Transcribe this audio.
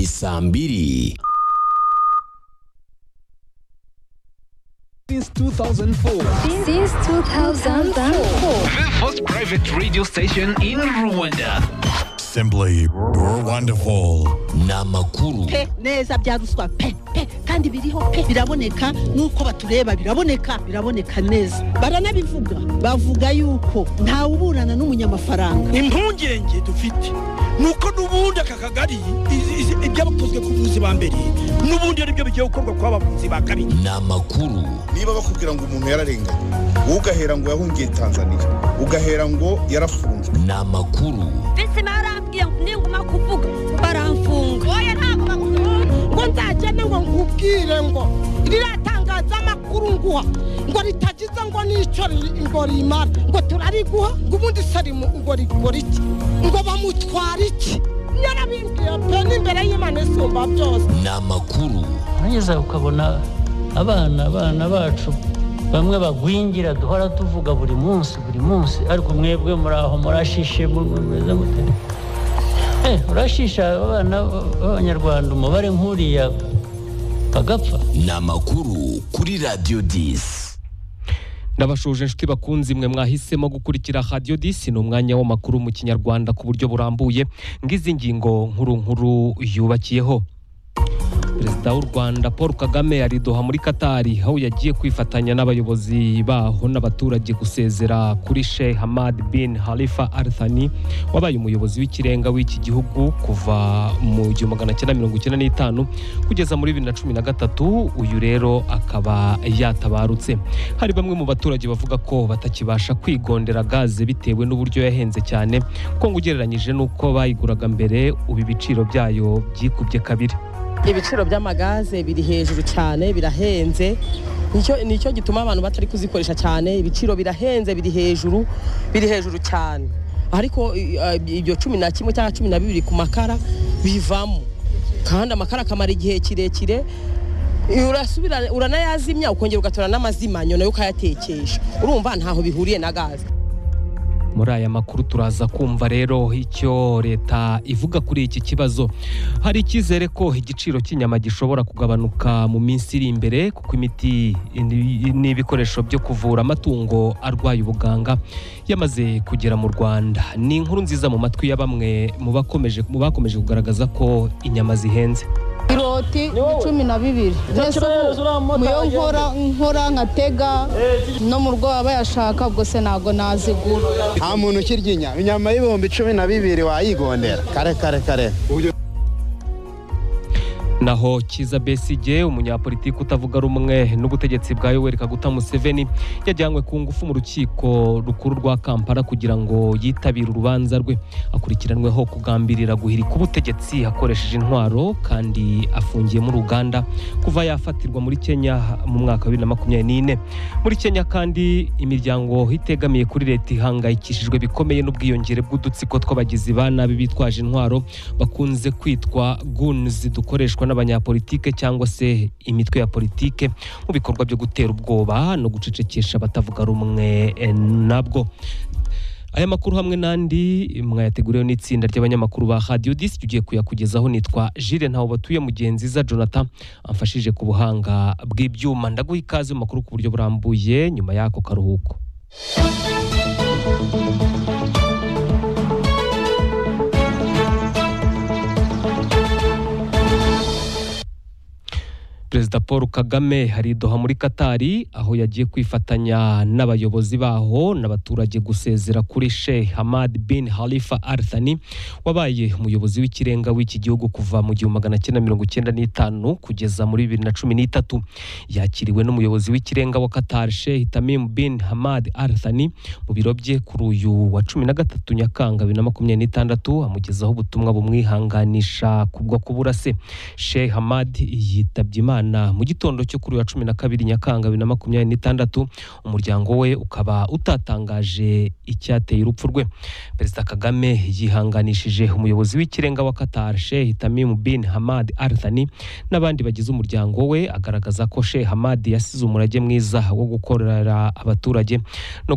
saa mbiri Since 2004, Since 2004. The first private radio station in Rwanda. Simply wonderful. ni amakuru pe neza bya ruswa pe pe kandi biriho pe biraboneka nuko batureba biraboneka biraboneka neza baranabivuga bavuga yuko ntawe uburana n'umunyamafaranga impungenge dufite ni uko n'ubundi aka kagari izi- izi- ibyakozwe ku buvuzi ba mbere n'ubundi ari byo bigiye gukorwa ku bavuzi ba kabiri ni amakuru niba bakubwira ngo umuntu yararenganye ugahera ngo yahungiye tanzania ugahera ngo yarafunzwe ni amakuru Bisi barambwiye ngo ninguma kuvuga baramfunga. Oya ntabwo bagukunda. ngo nzagende ngo nkubwire ngo riratangaza amakuru nguha ngo ritagize ngo n'icyo ri- ngo rimara ngo turariguha ngo ubundi sarimu ngo rigora iki ngo bamutwara iki yarabimbwiye pe n'imbere y'imana isumba byose ni amakuru urangeza ukabona abana abana bacu bamwe bagwingira duhora tuvuga buri munsi buri munsi ariko mwebwe muri aho murashishe mu- mumeze mute Eh, urashisha abana b'abanyarwanda umubare nk'uriya bagapfa ni amakuru kuri radiyo disi ndabashuje inshuti bakunzi mwe mwahisemo gukurikira radiyo disi ni umwanya w'amakuru mu kinyarwanda ku buryo burambuye ng'izi ngingo nkuru nkuru yubakiyeho perezida w'u rwanda paul kagame ari i doha muri katari aho yagiye kwifatanya n'abayobozi baho n'abaturage gusezera kuri sheikh hamad bin halifa al thani wabaye umuyobozi w'ikirenga w'iki gihugu kuva mu gihumbi magana cyenda mirongo icyenda n'itanu kugeza muri bibiri na cumi na gatatu uyu rero akaba yatabarutse hari bamwe mu baturage bavuga ko batakibasha kwigondera gaze bitewe n'uburyo yahenze cyane ko ngo ugereranyije n'uko bayiguraga mbere ubu ibiciro byayo byikubye kabiri ibiciro by'amagaze biri hejuru cyane birahenze nicyo nicyo gituma abantu batari kuzikoresha cyane ibiciro birahenze biri hejuru biri hejuru cyane ariko i- a- ibyo cumi na kimwe cyangwa cumi na bibiri ku makara bivamo kandi amakara akamara igihe kirekire urasubira uranayazimya ukongera ugatora n'amazimanya nayo ukayatekesha urumva ntaho bihuriye na gaze muri aya makuru turaza kumva rero icyo leta ivuga kuri iki kibazo hari icyizere ko igiciro cy'inyama gishobora kugabanuka mu minsi iri imbere kuko imiti ni- n'ibikoresho byo kuvura amatungo arwaye ubuganga yamaze kugera mu rwanda ni inkuru nziza mu matwi ya bamwe mu bakomeje mu bakomeje kugaragaza ko inyama zihenze Iroti cumi na bibiri. Nese ubu, muyo nkora nkora nkatega no mu rwo aba yashaka ubwo se ntago nazigura. nta muntu ukirya inyama inyama y'ibihumbi cumi na bibiri wayigondera kare kare kare naho kiza besigye umunyapolitiki utavuga rumwe n'ubutegetsi bwa yoweri kaguta museveni yajyanywe ku ngufu mu rukiko rukuru rwa kampala kugira ngo yitabire urubanza rwe akurikiranweho kugambirira guhirika ubutegetsi akoresheje intwaro kandi afungiye muri uganda kuva yafatirwa muri kenya mu mwaka wa bibiri na makumyabiri n'ine muri kenya kandi imiryango itegamiye kuri leta ihangayikishijwe bikomeye n'ubwiyongere bw'udutsiko tw'abagizi ba nabi bitwaje intwaro bakunze kwitwa guns dukoreshwa n'abanyapolitike cyangwa se imitwe ya politike mu bikorwa byo gutera ubwoba no gucecekesha abatavuga rumwe eh, nabwo aya makuru hamwe n'andi mwayateguriwe n'itsinda ry'abanyamakuru ba radiyo disi tugiye kuyakugezaho nitwa jire ntawe batuye mugenzi za jonathan amfashije ku buhanga bw'ibyuma ndaguha ikaze mu makuru ku buryo burambuye nyuma y'ako karuhuko perezida paul kagame hari i doha muri katari aho yagiye kwifatanya n'abayobozi baho n'abaturage gusezera kuri sheikh hamad bin halifa al thani wabaye umuyobozi w'ikirenga w'iki gihugu kuva mu gihumbi magana cyenda mirongo icyenda n'itanu kugeza muri bibiri na cumi n'itatu yakiriwe n'umuyobozi w'ikirenga wa qatar sheikh tamim bin hamad al thani mu biro bye kuri uyu wa cumi na gatatu nyakanga bibiri na makumyabiri n'itandatu amugezaho ubutumwa bumwihanganisha kubwo kubura se Sheikh Hamad yitabye Imana mu gitondo cyo kuri uyu wa cumi na kabiri Nyakanga bibiri na makumyabiri n'itandatu umuryango we ukaba utatangaje icyateye urupfu rwe Perezida Kagame yihanganishije umuyobozi w'ikirenga wa Qatar Sheikh Tamim bin Hamad Al Thani n'abandi bagize umuryango we agaragaza ko Sheikh Hamad yasize umurage mwiza wo gukorera abaturage no